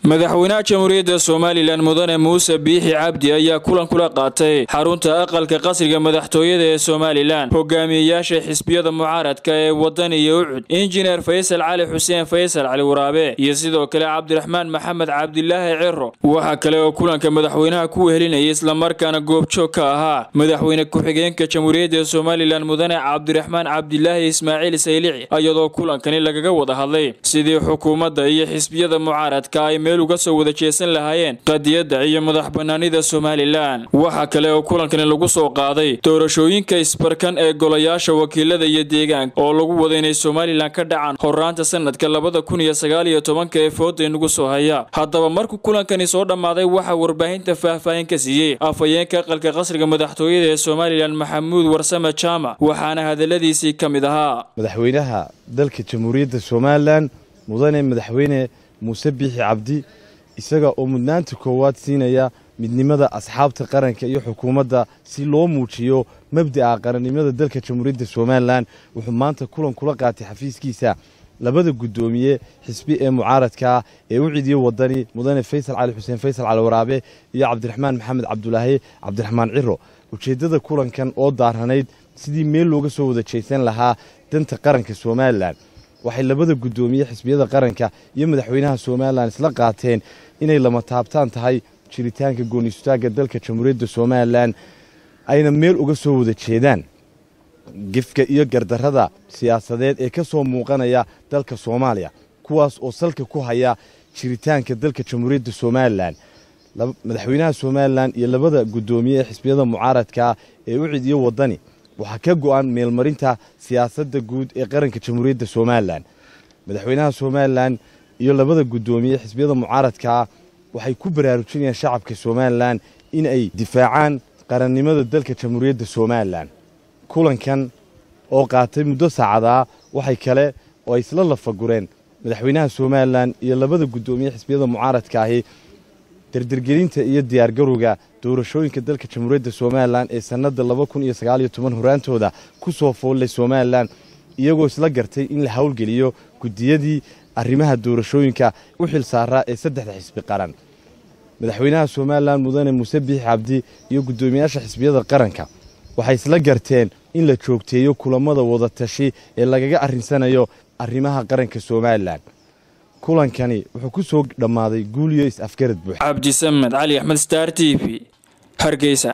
madaxweynaha jamhuuriyadda somalilan mudane muuse biixi cabdi ayaa kulan kula qaatay xarunta aqalka qasriga madaxtooyada ee somalilan hogaamiyeyaasha xisbiyada mucaaradka ee wadan iyo ucud injineer faysal cali xuseen faysal cali waraabe iyo sidoo kale cabdiraxmaan maxamed cabdilaahi ciro waxaa kale oo kulanka madaxweynaha ku wehelinayay islamarkaana goobjoog ka ahaa madaxweyne ku-xigeenka jamhuuriyadda somalilan mudane cabdiraxmaan cabdilaahi ismaaciil saylici iyadoo kulankani lagaga wada hadlay sidii xukuumadda iyo xisbiyada mucaaradka ay meel uga soo wada jeesan lahaayeen qadiyadda iyo madax banaanida somalilan waxaa kale oo kulankani lagu soo qaaday doorashooyinka isbarkan ee golayaasha wakiilada iyo deegaanka oo lagu wada inay somalilan ka dhacaan horaanta sanadka labada kun iyo sagaal iyo tobanka ee fooda inagu soo haya haddaba markuu kulankani soo dhammaaday waxaa warbaahinta faahfaahin ka siiyey afhayeenka aqalka qasriga madaxtooyada ee somalilan maxamuud warsame jaamac waxaana hadaladiisii ka mid ahaa madaxweynaha dalka jamhuuriyadda somalilan mudane madaxweyne muuse biixi cabdi isaga oo mudnaanta koowaad siinaya midnimada asxaabta qaranka iyo xukuumadda si loo muujiyo mabda'a qarannimada dalka jamhuuriyadda somalilan wuxuu maanta kulan kula qaatay xafiiskiisa labada guddoomiye xisbi ee mucaaradkaa ee u cidiye wadani mudane faysal cali xuseen faysal cali waraabe iyo cabdiraxmaan maxamed cabdulaahi cabdiraxmaan ciro ujeeddada kulankan oo daaranayd sidii meel looga soo wada jeesan lahaa danta qaranka somalilan waxay labada guddoomiye xisbiyada qaranka iyo madaxweynaha somalilan isla qaateen inay lama taabtaan tahay jiritaanka goonistaagga dalka jamhuuriyadda somalilan ayna meel uga soo wada jeedaan gefka iyo gardarrada siyaasadeed ee ka soo muuqanaya dalka soomaaliya kuwaas oo salka ku haya jiritaanka dalka jamhuuriyadda somalilan madaxweynaha somalilan iyo labada guddoomiye ee xisbiyada mucaaradka ee u cidiyo wadani waxaa ka go'an meelmarinta siyaasadda guud ee qaranka jamhuuriyadda somalilan madaxweynaha somalilan iyo labada guddoomiye xisbiyada mucaaradkaa waxay ku baraarujinayaan shacabka somalilan in ay difaacaan qarannimada dalka jamhuuriyadda somalilan kulankan oo qaatay muddo saacadaa waxay kale oo ay isla lafagureen madaxweynaha somalilan iyo labada guddoomiye xisbiyada mucaaradka ahi dardergelinta iyo diyaargarowga doorashooyinka dalka jamhuuriyadda somalilan ee sannadda laba kun iyo sagaal iyo toban horaantooda ku soo foollay somalilan iyagoo isla gartay in la howlgeliyo guddiyadii arrimaha doorashooyinka u xil saaraa ee saddexda xisbi qaran madaxweynaha somalilan mudane muuse biixi cabdi iyo guddoomiyaasha xisbiyada qaranka waxay isla garteen in la joogteeyo kulammada wadatashi ee lagaga arrinsanayo arrimaha qaranka somalilan kulankani wuxuu ku soo dhammaaday guuliyo is-afgarad buux cabdisamed cali axmed star t v hargeysa